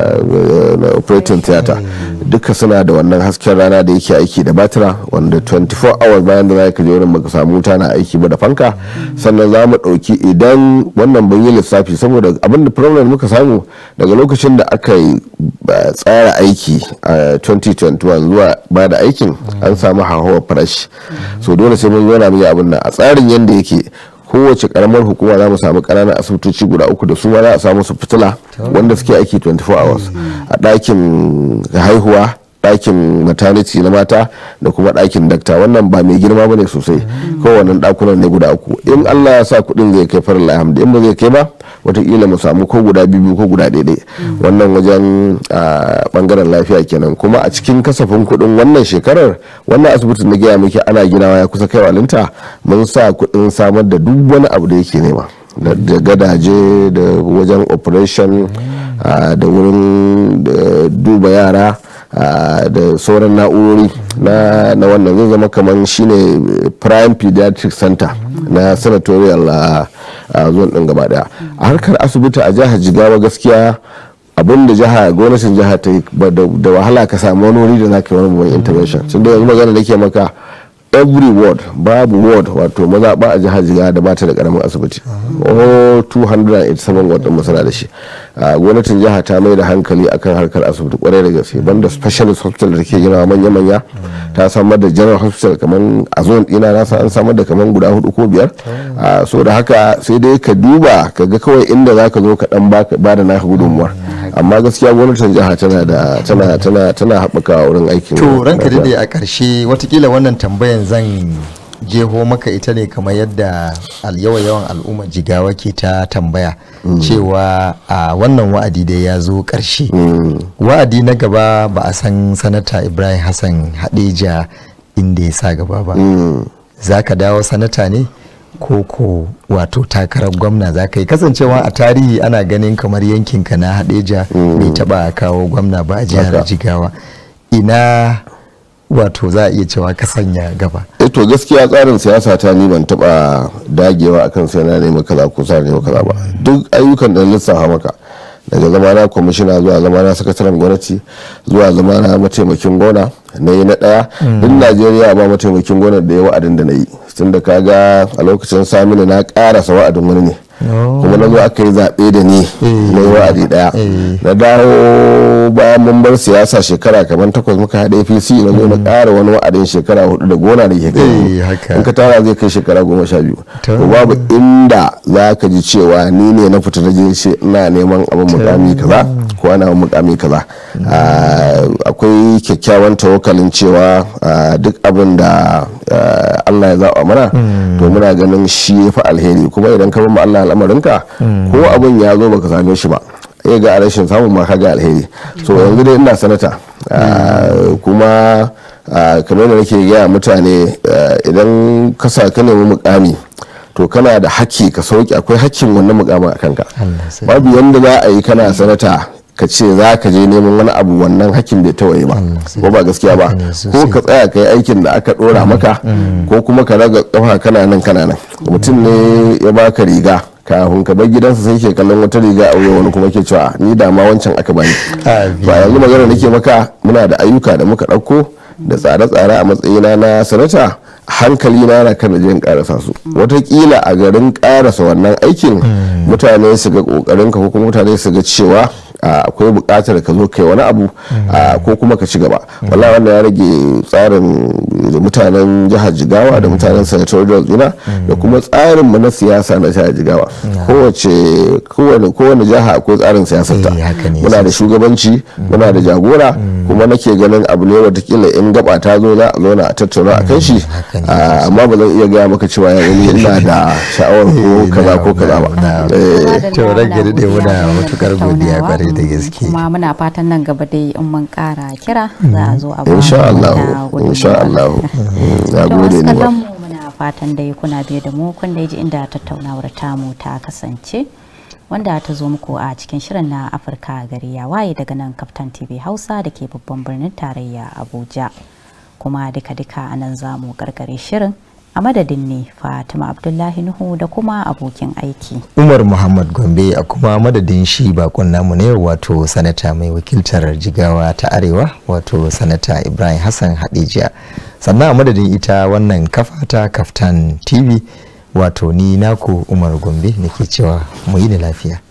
uh, operating theater duka suna da wannan hasken rana da yake aiki da batira wanda 24 hours bayan da za ka je wurin baka samu wuta na aiki ba da fanka sannan za mu ɗauki idan wannan ban yi lissafi saboda abin da problem muka samu daga lokacin da aka yi tsara aiki a 2021 zuwa ba da aikin an samu hauhawar farashi so dole sai mun zauna mu yi abin nan a tsarin yadda yake kowace karamar hukuma za mu samu ƙananan asibitoci guda uku da su ma za a samu su fitila wanda suke aiki 24 hours a ɗakin haihuwa ɗakin maternity na mata da kuma ɗakin dakta wannan ba mai girma bane sosai kowane ɗakunan ne guda uku in allah ya sa kuɗin zai kai farin alhamdu in ba zai kai ba watakila mu samu ko guda biyu ko guda ɗaya wannan wajen bangaren lafiya kenan kuma a cikin kasafin kuɗin wannan shekarar wannan asibitin na gaya miki ana ginawa ya kusa kai walinta mun sa kuɗin samar da duk wani abu da yake nema da gadaje da wajen operation da wurin duba yara da sauran na'urori na wannan zai zama kamar shine prime pediatric center na senatorial zone din gaba daya a harkar asibiti a jihar jigawa gaskiya abin da jiha gwamnatin jiha ta yi da wahala ka samu wani wuri da za ka yi wani babban intervention tun da yanzu magana da ke maka every ward babu ward wato mazaɓa a jihar jigawa da bata da karamin asibiti oh 287 ward din masana da shi gwamnatin jiha ta mai da hankali akan harkar asibiti kwarai da gaske banda specialist hospital da ke gina manya-manya ta samar da general hospital kamar a zone dina na an samar da kamar guda hudu ko biyar so da haka sai dai ka duba ka ga kawai inda za ka zo ka dan ba da naka gudunmuwar amma gaskiya gwamnatin jiha tana da tana tana tana haɓaka wurin aikin to ranka dade a ƙarshe watakila wannan tambayan zan jeho maka ita ne kamar yadda yawan yawan al'ummar jigawa ke ta tambaya cewa a wannan wa'adi da ya zo ƙarshe wa'adi na gaba ba a san sanata ibrahim hassan hadeja inda ya sa gaba ba za ka dawo sanata ne ko ko wato takarar gwamna za ka yi kasancewa a tarihi ana ganin kamar yankinka na hadeja bai taba kawo gwamna ba a jihar jigawa ina wato za a iya cewa ka sanya gaba to gaskiya tsarin siyasa ta ni ban taba dagewa akan sai na nemi kaza ko sa nemi kaza ba duk ayyukan da lissafa maka daga zamana kwamishina zuwa zamana sakataren gwamnati zuwa zamana mataimakin gona na yi na daya duk najeriya ba mataimakin gona da ya wa'adin da na yi tun da kaga a lokacin saminu na karasa wa'adin wani ne kuma na zo aka yi zaɓe da ni na yi wa'adi daya na dawo bayan mun bar siyasa shekara kamar takwas muka haɗa apc na zo na ƙara wani wa'adin shekara hudu da gona da ke kai in ka tara zai kai shekara goma sha biyu to babu inda za ka ji cewa ni ne na fita na je ina neman abin mukami kaza ko ana mukami kaza akwai kyakkyawan tawakalin cewa duk abin da Allah ya zaɓa mana to muna ganin shi ya fi alheri kuma idan ka bar Allah al'amarinka ko abin ya zo baka same shi ba ya ga rashin samun ma ga alheri so yanzu dai ina sanata kuma kamar da nake gaya mutane idan ka sa ka nemi mukami to kana da haƙƙi ka sauki akwai haƙƙin wannan mukamin a kanka babu yanda za a yi kana sanata ka ce za ka je neman wani abu wannan hakkin bai tawaye ba ko ba gaskiya ba ko ka tsaya ka yi aikin da aka dora maka ko kuma ka raga kafa kana nan kana nan mutum ne ya baka riga kafin ka bar gidansa sai ke kallon wata riga a wuya wani kuma ke cewa ni da ma wancan aka bani ba yanzu magana nake maka muna da ayyuka da muka ɗauko da tsare-tsare a matsayina na sanata hankali na na kan jin karasa su watakila a garin karasa wannan aikin mutane su ga kokarin ka ko kuma mutane su ga cewa akwai bukatar ka zo kai wani abu ko kuma ka ci gaba wallahi wannan ya rage tsarin da mutanen jihar jigawa da mutanen senatorial ina da kuma tsarin mu na siyasa na jihar jigawa kowace kowane kowane jiha akwai tsarin siyasar ta Eh, haka ne muna da shugabanci muna da jagora kuma nake ganin abu ne watakila in gaba ta zo za a zauna a tattauna a kan shi haka ne Ah, amma ba zan iya gaya maka cewa ya wani ina da sha'awar ko kaza ko kaza ba Eh, to ranka daɗe muna matukar godiya kwarai da gaske kuma muna fatan nan gaba dai in mun kara kira za a zo a ba insha mu Allah wata gudunmawa. insha Allah Mm, na To gode wasu ni ba kallon mu muna fatan dai kuna biye da mu kun dai ji inda tattaunawar tamu ta kasance wanda ta zo muku a cikin shirin na Afirka gari ya waye daga nan Kaftan TV Hausa da ke babban birnin tarayya Abuja. Kuma duka-duka a nan za mu karkare shirin a madadin ne Fatima Abdullahi Nuhu da kuma abokin aiki. umar muhammad gombe a kuma madadin shi bakon namu ne wato sanata mai wakiltar jigawa ta arewa wato sanata ibrahim hassan hadijiya sannan a madadin ita wannan kafa ta kaftan tv wato ni naku umar gombe nake cewa mu yi da lafiya